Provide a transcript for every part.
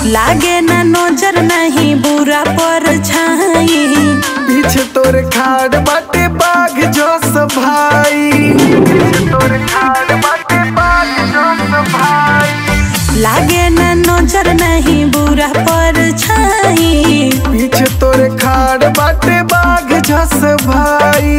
लागे ना नजर नहीं बुरा पर छाई पीछे तोरे खाड़ बाटे बाघ जो भाई पीछे तोरे खाड़ बाटे बाघ जो भाई लागे ना नजर नहीं बुरा पर छाई पीछे तोरे खाड़ बाटे बाघ जस भाई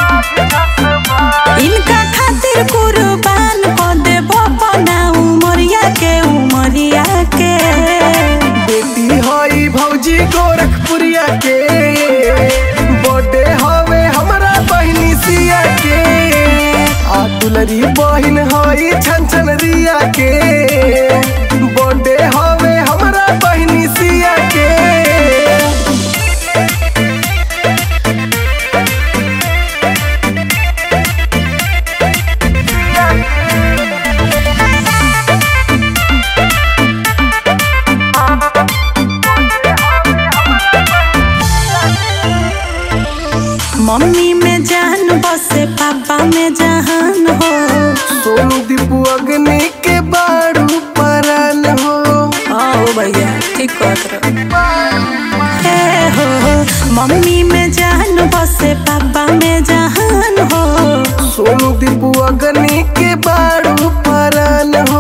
इनका खातिर कुर्बान को देबो बना उमरिया के उमरिया के बेटी हई भौजी गोरखपुरिया के बर्थडे हवे हमरा बहिनी सिया के आ दुलरी बहिन हई छन छन रिया के बर्थडे हवे हमरा बहिनी सिया के मम्मी में जान बसे पापा में जहान हो सोनू दीपू अग्नि के बारू परन हो आओ भैया ठीक कहत हे हो मम्मी में जान बसे पापा में जहान हो सोनू दीपू अग्नि के बारू परन हो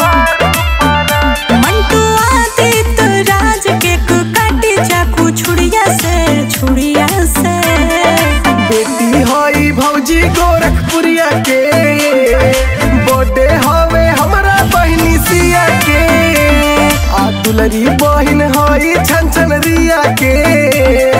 मंटू आदित्य राज के काटी चाकू छुड़िया से छुड़िया से बेटी हई भौजी गोरखपुरिया के बर्थडे हवे हमरा बहिनी सिया के आ दुलरी बहिन हई छन छन रिया के